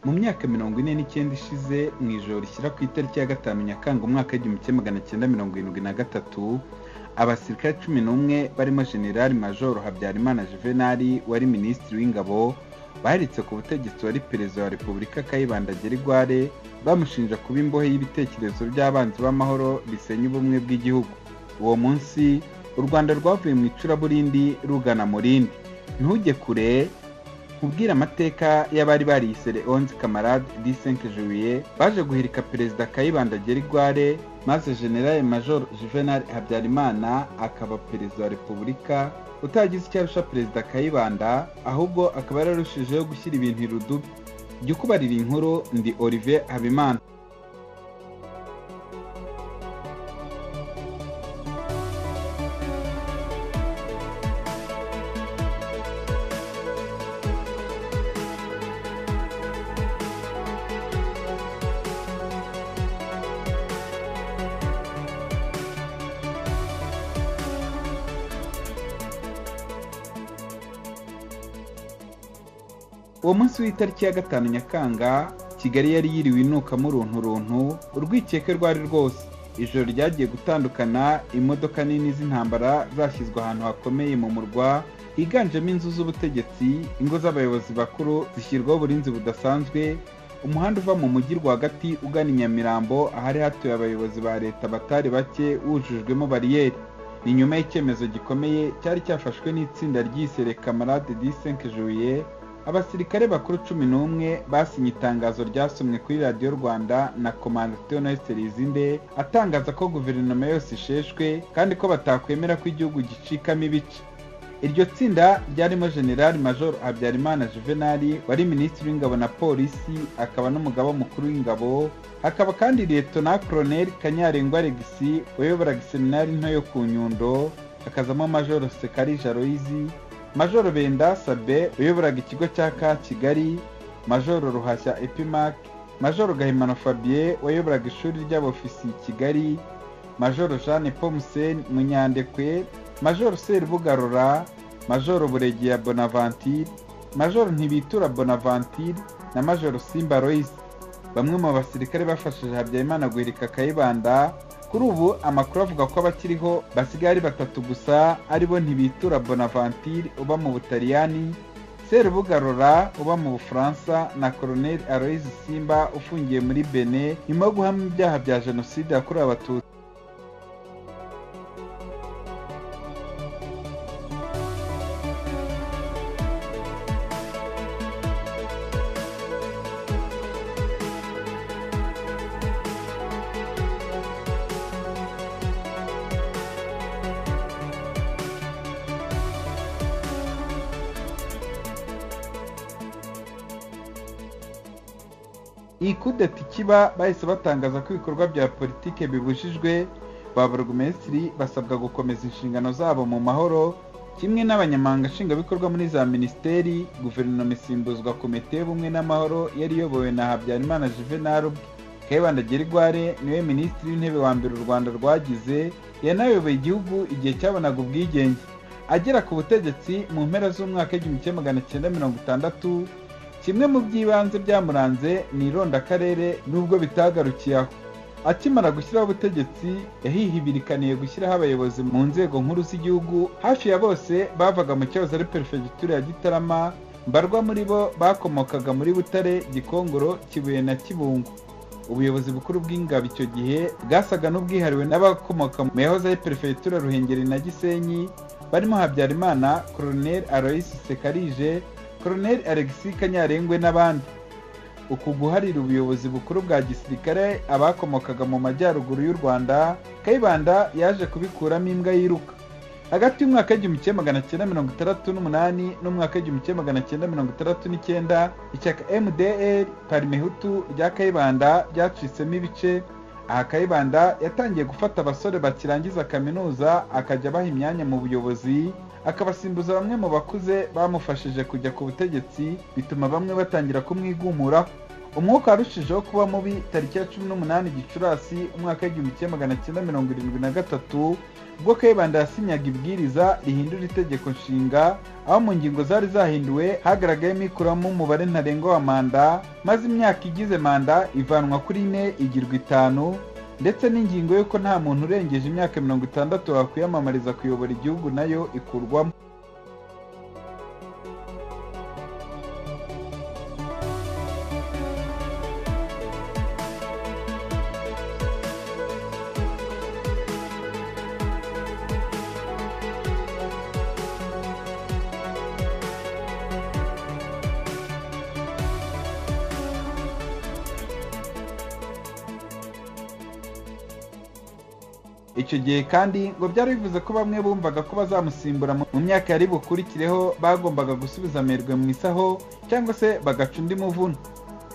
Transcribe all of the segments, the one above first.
Mu myaka mirongo ine n'icyenda ishize mu ijoro rishyira ku itariki ya gatanu Nyakanga umwaka w'igihumbi kimwe magana cyenda mirongo irindwi na gatatu abasirikare cumi n'umwe barimo General Major Habyarimana Juvenal wari Minisitiri w'Ingabo baritse ku butegetsi wari Perezida wa Repubulika Kayibanda Gerigware bamushinja kuba imbohe y'ibitekerezo by'abanzi b'amahoro bisenya ubumwe bw'igihugu uwo munsi u Rwanda rwavuye mu icuraburindi rugana mu rindi ntujye kure kubwira amateka y'abari bariyise Leonze Kamarade Disenke Julie baje guhirika Perezida Kayibanda Gerigware maze General Major Juvenal Habyarimana akaba Perezida wa Repubulika utagize icyo arusha Perezida Kayibanda ahubwo akaba yararushijeho gushyira ibintu irudubi jya ukubarira inkuru ndi Olivier Habimana uwo munsi w'itariki ya gatanu nyakanga kigali yari yiriwe inukamo urunturuntu urwikeke rwari rwose ijoro ryagiye gutandukana imodoka nini z'intambara zashyizwe ahantu hakomeye mu murwa higanjemo inzu z'ubutegetsi ingo z'abayobozi bakuru zishyirwaho uburinzi budasanzwe umuhanda uva mu mujyi rwagati ugana i nyamirambo ahari hatuye abayobozi ba leta batari bake wujujwemo bariyeri ni nyuma y'icyemezo gikomeye cyari cyafashwe n'itsinda ry'isere kamarade disenke juye abasirikare bakuru cumi n'umwe basinye itangazo ryasomwe kuri radiyo rwanda na komanda theoneste rizinde atangaza ko guverinoma yose isheshwe kandi ko batakwemera ko igihugu gicikamo ibice iryo tsinda ryarimo generali major habyarimana juvenali wari minisitiri w'ingabo na polisi akaba n'umugaba mukuru w'ingabo hakaba kandi liyetona koroneli kanyarengwa regisi wayoboraga iseminari nto yo ku nyundo hakazamo major sekari jaroyizi majoro benda sabe uyoboraga ikigo cya ka kigali majoro ruhashya epimac majoro gahimano fabien wayoboraga ishuri ry'abofisi kigali majoro jeanne pomuseni munyandekwe majoro serubugarura majoro buregeya bonaventure majoro ntibitura bonaventure na majoro simba royce bamwe mu basirikare bafashije habyarimana guhirika kayibanda kuri ubu amakuru avuga ko abakiriho basigaye ari batatu gusa aribo ntibitura bonaventure uba mu butaliyani serubugarora uba mu bufaransa na koroneli alois simba ufungiye muri bene nyuma yo guhamya ibyaha bya jenoside yakorewe abatutsi iyi kudeta ikiba bahise batangaza ko ibikorwa bya politike bibujijwe ba burugumesitiri basabwa gukomeza inshingano zabo mu mahoro kimwe n'abanyamahanga nshingwabikorwa muri za minisiteri guverinoma isimbuzwa komite y'ubumwe n'amahoro yari iyobowe na habyarimana juvenal ubwe kayibanda gerigware niwe minisitiri w'intebe wa mbere u rwanda rwagize yanayoboye igihugu igihe cyabonaga ubwigenge agera ku butegetsi mu mpera z'umwaka w'igihumbi kimwe magana cyenda mirongo itandatu kimwe mu by'ibanze byamuranze ni irondakarere nubwo bitagarukiye aho akimara gushyiraho ubutegetsi yahihibirikaniye gushyiraho abayobozi mu nzego nkuru z'igihugu hafi ya bose bavaga mu cyahoze ari perefegitura ya gitarama mbarwa muri bo bakomokaga muri butare gikongoro kibuye na kibungo ubuyobozi bukuru bw'ingabo icyo gihe bwasaga n'ubwihariwe n'abakomoka mu yahoze ari perefegitura ruhengeri na gisenyi barimo habyarimana koroneli alois sekarije koroneli alexis kanyarengwe n'abandi uku guharira ubuyobozi bukuru bwa gisirikare abakomokaga mu majyaruguru y'u rwanda kayibanda yaje kubikuramo imbwa yiruka hagati y'umwaka w'igihumbi kimwe magana cyenda mirongo itandatu n'umunani n'umwaka w'igihumbi kimwe magana cyenda mirongo itandatu n'icyenda ishyaka mdr parimehutu rya kayibanda ryacitsemo ibice aha kayibanda yatangiye gufata abasore bakirangiza kaminuza akajya abaha imyanya mu buyobozi akabasimbuza bamwe mu bakuze bamufashije kujya ku butegetsi bituma bamwe batangira kumwigumuraho umwuka warushijeho kuba mubi tariki ya cumi n'umunani gicurasi umwaka w'igihumbi kimwe magana cyenda mirongo irindwi na gatatu ubwo kayibanda yasinyaga ibwiriza rihindura itegeko nshinga aho mu ngingo zari zahinduwe hagaragayemo ikuramo umubare ntarengwa wa manda maze imyaka igize manda ivanwa kuri ine igirwa itanu ndetse n'ingingo y'uko nta muntu urengeje imyaka mirongo itandatu wakwiyamamariza kuyobora igihugu nayo ikurwamo icyo gihe kandi ngo byari bivuze ko bamwe bumvaga ko bazamusimbura mu myaka yari bukurikireho bagombaga gusubiza amerwe mu isaho cyangwa se bagaca undi muvuno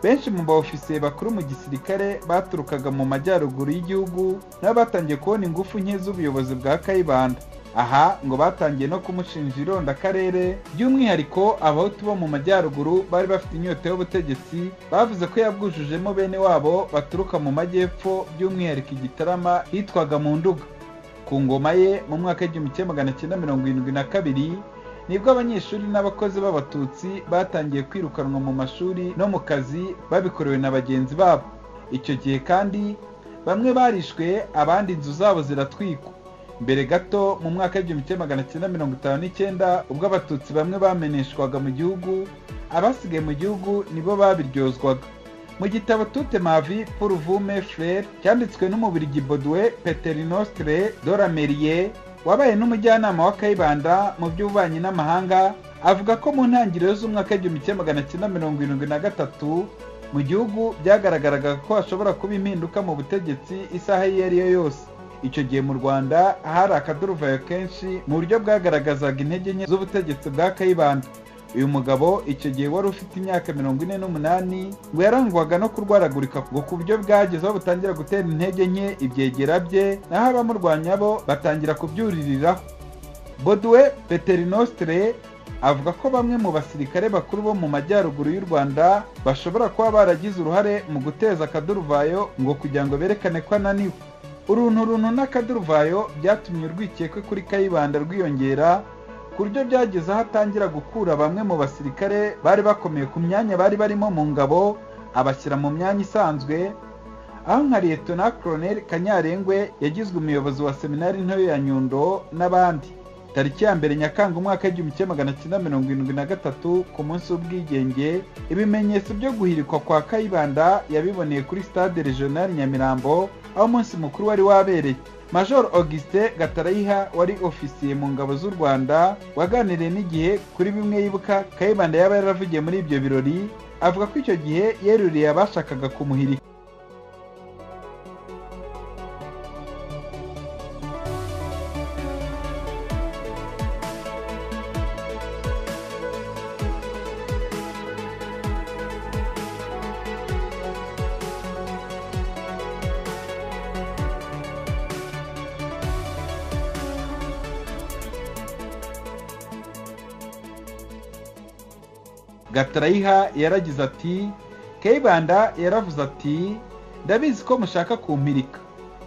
benshi mu baofisiye bakuru mu gisirikare baturukaga mu majyaruguru y'igihugu nabo batangiye kubona ingufu nke z'ubuyobozi bwa kayibanda aha ngo batangiye no kumushinja ironda akarere by'umwihariko abahutu bo mu majyaruguru bari bafite inyota y'ubutegetsi bavuze ko yabwujujemo bene wabo baturuka mu majyepfo by'umwihariko igitarama hitwaga mu nduga ku ngoma ye mu mwaka w'igihumbi kimwe magana cyenda mirongo irindwi na kabiri nibwo abanyeshuri n'abakozi b'abatutsi batangiye kwirukanwa mu mashuri no mu kazi babikorewe na bagenzi babo icyo gihe kandi bamwe barishwe abandi inzu zabo ziratwikwa mbere gato mu mwaka w'igihumbi kimwe magana cyenda mirongo itanu n'icyenda ubwo abatutsi bamwe bameneshwaga mu gihugu abasigaye mu gihugu nibo babiryozwaga mu gitabo tute mavi puruvume frere cyanditswe n'umubirigi boduwe peterinostre dorameriye wabaye n'umujyanama wa kayibanda mu by'ububanyi n'amahanga avuga ko mu ntangiriro z'umwaka w'igihumbi kimwe magana cyenda mirongo irindwi na gatatu mu gihugu byagaragaraga ko hashobora kuba impinduka mu butegetsi isaha iyo ari yo yose icyo gihe mu rwanda hari akaduruvayo kenshi mu buryo bwagaragazaga intege nke z'ubutegetsi bwa kayibanda uyu mugabo icyo gihe wari ufite imyaka mirongo ine n'umunani ngo yarangwaga no kurwaragurika ngo ku buryo bwageze aho butangira gutera intege nke ibyegera bye naho abamurwanya bo batangira kubyuririraho boduwe peterinostre avuga ko bamwe mu basirikare bakuru bo mu majyaruguru y'u rwanda bashobora kuba baragize uruhare mu guteza akaduruvayo ngo kugira ngo berekane ko ananiwe uruntu runtu n'akaduruvayo byatumye urwikekwe kuri kayibanda rwiyongera ku buryo byageze aho atangira gukura bamwe mu basirikare bari bakomeye ku myanya bari barimo mu ngabo abashyira mu myanya isanzwe aho nka liyetona koroneri kanyarengwe yagizwe umuyobozi wa seminari ntoya ya nyundo n'abandi tariki ya mbere nyakanga umwaka w'igihumbi kimwe magana cyenda mirongo irindwi na gatatu ku munsi w'ubwigenge ibimenyetso byo guhirikwa kwa kayibanda yabiboneye kuri stade regionali nyamirambo aho umunsi mukuru wari wabereye major augustin gatarayiha wari ofisiye mu ngabo z'u rwanda waganiriye n'igihe kuri bimwe yibuka kayibanda yaba yaravugiye muri ibyo birori avuga ko icyo gihe yeruriye abashakaga kumuhirika gatarayiha yaragize ati kayibanda yaravuze ati ndabizi ko mushaka kumpirika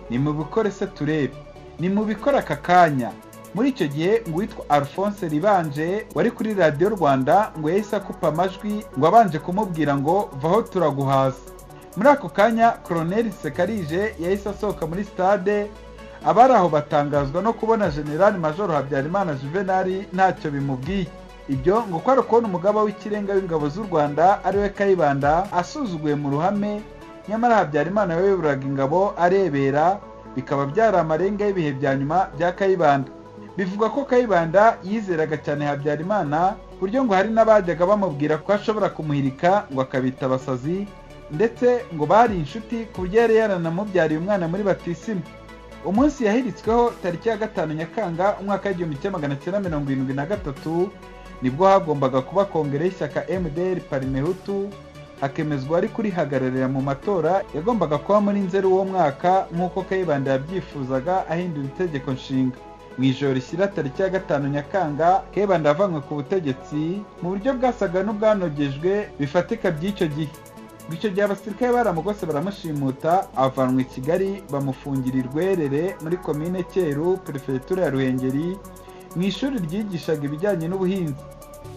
nimubikore se turebe nimubikore aka kanya muri icyo gihe ngo uwitwa alphonse ribanje wari kuri radiyo rwanda ngo yahise akupa amajwi ngo abanje kumubwira ngo vaho turaguhaza muri ako kanya koroneri sekarije yahise asohoka muri sitade abari aho batangazwa no kubona generali majoro habyarimana juvenali ntacyo bimubwiye ibyo ngo kwari kubona umugaba w'ikirenga w'ingabo z'u rwanda ariwe kayibanda asuzuguye mu ruhame nyamara habyarimana yayoburaga ingabo arebera bikaba byari amarenga y'ibihe bya nyuma bya kayibanda bivugwa ko kayibanda yizeraga cyane habyarimana ku buryo ngo hari n'abajyaga bamubwira ko ashobora kumuhirika ngo akabita abasazi ndetse ngo bari inshuti ku buryo yari yaranamubyariye umwana muri batisimu umunsi yahiritsweho tariki ya gatanu nyakanga umwaka w'igihumbi kimwe magana cyenda mirongo irindwi na gatatu nibwo hagombaga kuba kongere y'ishyaka mdr parimehutu hakemezwa ari kurihagararira mu matora yagombaga kuba muri nzeri uwo mwaka nk'uko kayibanda yabyifuzaga ahindura itegeko nshinga mu ijoro rishyira tariki ya gatanu nyakanga kayibanda yavanywe ku butegetsi mu buryo bwasaga n'ubwanogejwe bifatika by'icyo gihe ngo icyo gihe abasirikare baramugose baramushimuta avanwa i kigali bamufungira i rwerere muri komine cyeru perefegitura ya ruhengeri mu ishuri ryigishaga ibijyanye n'ubuhinzi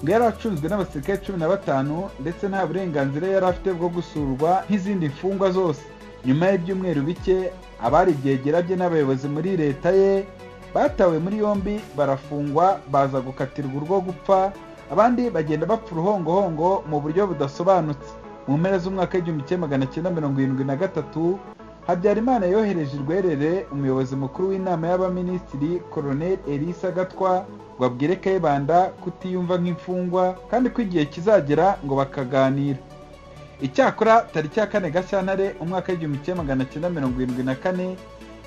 ngo yari acunzwe n'abasirikare cumi na batanu ndetse nta burenganzira yari afite bwo gusurwa nk'izindi mfungwa zose nyuma y'ibyumweru bike abari ibyegera bye n'abayobozi muri leta ye batawe muri yombi barafungwa baza gukatirwa urwo gupfa abandi bagenda bapfa uruhongohongo mu buryo budasobanutse mu mpera z'umwaka w'igihumbi kimwe magana cyenda mirongo irindwi na gatatu habyarimana yohereje irwerere umuyobozi mukuru w'inama y'abaminisitiri koroneli elisa gatwa ngo abwire kayibanda kutiyumva nk'imfungwa kandi ko igihe kizagera ngo bakaganira icyakora tariki ya kane gashyantare umwaka w'igihumbi kimwe magana cyenda mirongo irindwi na kane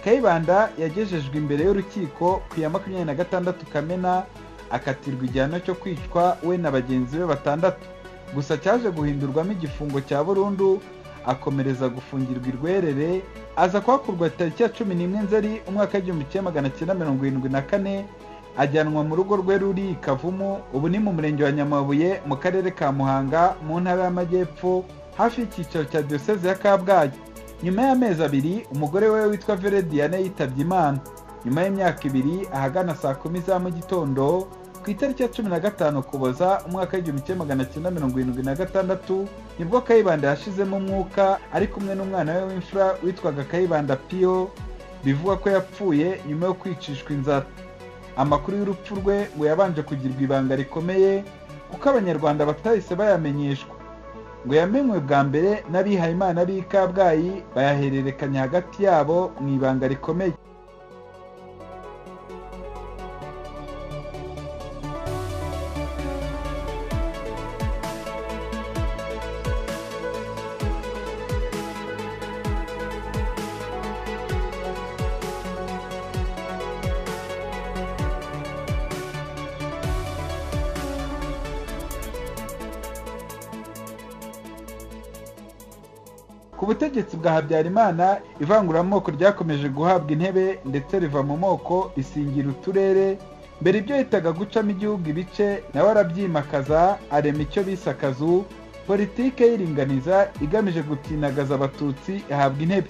kayibanda yagejejwe imbere y'urukiko ku ya makumyabiri na gatandatu kamena akatirwa igihano cyo kwicwa we na bagenzi be batandatu gusa cyaje guhindurwamo igifungo cya burundu akomereza gufungirwa irwerere aza kuhakurwa tariki ya cumi n'imwe nzeri umwaka w'igihumbi kimwe magana cyenda mirongo irindwi na kane ajyanwa mu rugo rwe ruri kavumu ubu ni mu murenge wa nyamabuye mu karere ka muhanga mu ntara y'amajyepfo hafi y'icyicaro cya diyoseze ya kabgayi nyuma y'amezi abiri umugore we witwa verediane yitabye imana nyuma y'imyaka ibiri ahagana saa kumi za mu gitondo ku itariki ya cumi na gatanu kuboza umwaka w'igihumbi kimwe magana cyenda mirongo irindwi na gatandatu nibwo kayibanda yashizemo umwuka ari kumwe n'umwana we w'imfura witwaga kayibanda piyo bivugwa ko yapfuye nyuma yo kwicishwa inzara amakuru y'urupfu rwe ngo yabanje kugirwa ibanga rikomeye kuko abanyarwanda batahise bayamenyeshwa ngo yamenywe bwa mbere n'abihayimana b'i kabgayi bayahererekanya hagati yabo mu ibanga rikomeye ku butegetsi bwa habyarimana ivanguramoko ryakomeje guhabwa intebe ndetse riva mu moko risingira uturere mbere ibyo yitaga gucamo igihugu ibice nawe arabyimakaza arema icyo bise akazu politike y'iringaniza igamije gutinagaza abatutsi ihabwa intebe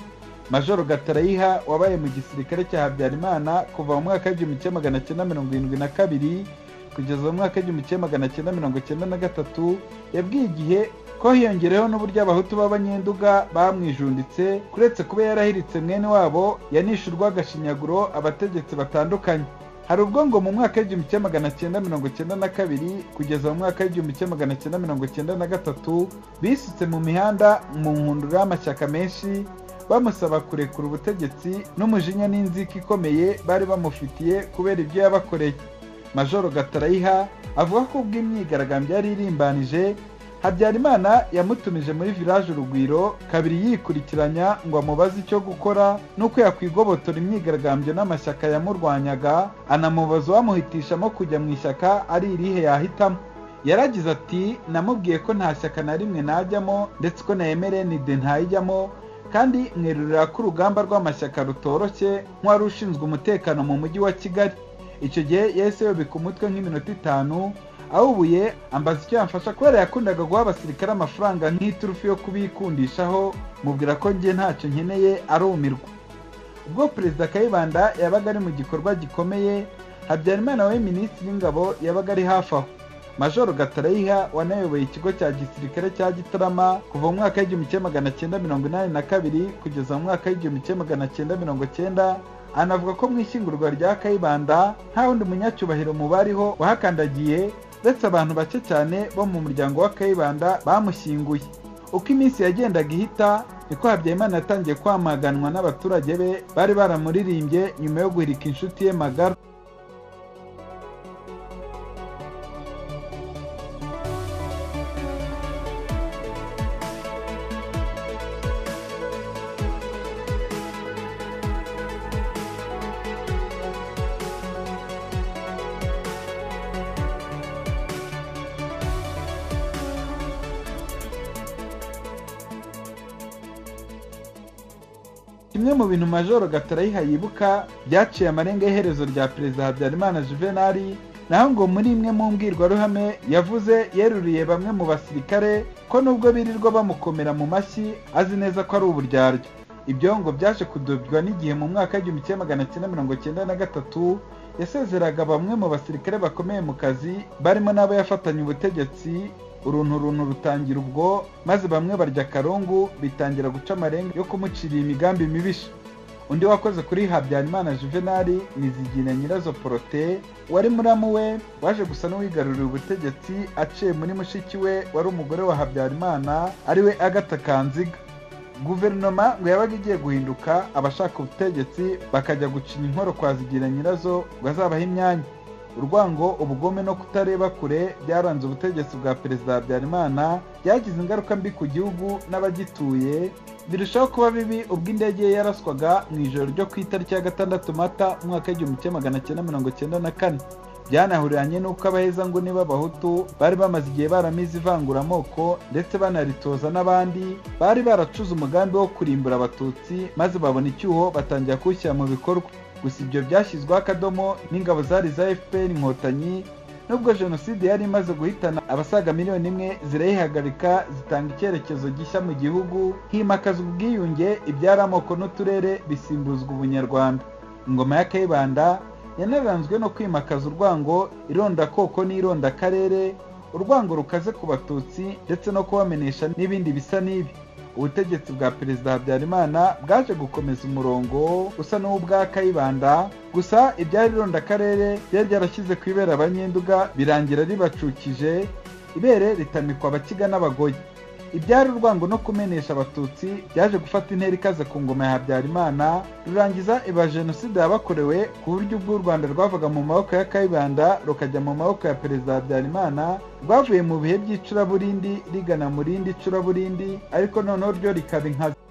majoro gatarayiha wabaye mu gisirikare cya habyarimana kuva mu mwaka w'igihumbi kimwe magana cyenda mirongo irindwi na kabiri kugeza mu mwaka w'igihumbi kimwe magana cyenda mirongo cyenda na gatatu yabwiye igihe ko hiyongereyeho n'uburyo abahutu b'abanyenduga bamwijunditse kuretse kuba yarahiritse mwene wabo yanishurwa agashinyaguro abategetsi batandukanye hari ubwo ngo mu mwaka w'igihumbi kimwe magana cyenda mirongo cyenda na kabiri kugeza mu mwaka w'igihumbi kimwe magana cyenda mirongo cyenda na gatatu bisutse mu mihanda mu nkundura y'amashyaka menshi bamusaba kurekura ubutegetsi n'umujinya n'inzika ikomeye bari bamufitiye kubera ibyo yabakoreye majoro gatarayiha avuga ko ubwo imyigaragambyo yari irimbanije habyarimana yamutumije muri village urugwiro kabiri yikurikiranya ngo amubaze icyo gukora n'uko yakwigobotora imyigaragambyo n'amashyaka yamurwanyaga anamubaza uwamuhitishamo kujya mu ishyaka ari irihe yahitamo yaragize ati namubwiye ko nta shyaka na rimwe najyamo ndetse ko nemereye nide ntayijyamo kandi mwerurira ko urugamba rw'amashyaka rutoroshye nk'uwari ushinzwe umutekano mu mujyi wa kigali icyo gihe yahise yobika umutwe nk'iminota itanu awubuye ambaza icyo yamfasha kubera yakundaga guha abasirikare amafaranga nk'iturufu yo kubikundishaho mubwira ko njye ntacyo nkeneye arumirwa ubwo perezida kayibanda yabaga ari mu gikorwa gikomeye habyarimana we minisitiri w'ingabo yabaga ari hafi aho majoro gatarayiha wanayoboye ikigo cya gisirikare cya gitarama kuva mu mwaka w'igihumbi kimwe magana cyenda mirongo inani na kabiri kugeza mu mwaka w'igihumbi kimwe magana cyenda mirongo cyenda anavuga ko mu ishyingurwa rya kayibanda nta wundi munyacyubahiro mu bariho wahakandagiye uretse abantu bake cyane bo mu muryango wa kayibanda bamushyinguye uko iminsi yagendaga ihita niko habyarimana yatangiye kwamaganwa n'abaturage be bari baramuririmbye nyuma yo guhirika inshuti ye magara kimwe mu bintu majoro gatarayiha yibuka byaciye amarenga y'iherezo rya perezida habyarimana juvenali naho ngo muri imwe mu mbwirwaruhame yavuze yeruriye bamwe mu basirikare ko nubwo birirwa bamukomera mu mashyi azi neza ko ari uburyaryo ibyo ngo byaje kudubwa n'igihe mu mwaka w'igihumbi kimwe magana cyenda mirongo cyenda na gatatu yasezeraga bamwe mu basirikare bakomeye mu kazi barimo n'abo yafatanye ubutegetsi uruntu runtu rutangira ubwo maze bamwe barya akarungu bitangira guca amarenga yo kumucira imigambi mibisha undi wakoze kuri habyarimana juvenali nizigina nyirazo porote wari muramu we waje gusa n'uwigaruriye ubutegetsi aciye muri mushiki we wari umugore wa habyarimana ariwe agata kanziga guverinoma ngo yabaga igiye guhinduka abashaka ubutegetsi bakajya gucinya inkoro kwa zigira nyirazo ngo azabahe imyanya urwango ubugome no kutareba kure byaranze ubutegetsi bwa perezida habyarimana byagize ingaruka mbi ku gihugu n'abagituye birushaho kuba bibi ubwo indege ye yaraswaga mu ijoro ryo ku itariki ya gatandatu mata umwaka w'igihumbi kimwe magana cyenda mirongo cyenda na kane byanahuriranye n'uko abahezanguni b'abahutu bari bamaze igihe baramize ivanguramoko ndetse banaritoza n'abandi bari baracuze umugambi wo kurimbura abatutsi maze babona icyuho batangira kuwushyira mu bikorwa gusa ibyo byashyizweho akadomo n'ingabo zari za fpr inkotanyi nubwo jenoside yari imaze guhitana abasaga miliyoni imwe zirayihagarika zitanga icyerekezo gishya mu gihugu himakazwa ubwiyunge ibyari amoko n'uturere bisimbuzwa ubunyarwanda ingoma ya kayibanda yanaranzwe no kwimakaza urwango irondakoko n'irondakarere urwango rukaze ku batutsi ndetse no kubamenyesha n'ibindi bisa n'ibi ubutegetsi bwa perezida habyarimana bwaje gukomeza umurongo usa n'uw'ubwa kayibanda gusa ibyari irondakarere ryari ryarashyize ku ibere abanyenduga birangira ribacukije ibere ritamikwa abakiga n'abagoyi ibyari urwango no kumenyesha abatutsi byaje gufata intera ikaze ku ngoma ya habyarimana rurangiza iba jenoside yabakorewe ku buryo ubwo u rwanda rwavaga mu maboko ya kayibanda rukajya mu maboko ya perezida habyarimana rwavuye mu bihe by'icuraburindi rigana mu rindi curaburindi ariko noneho ryo rikaba inkazi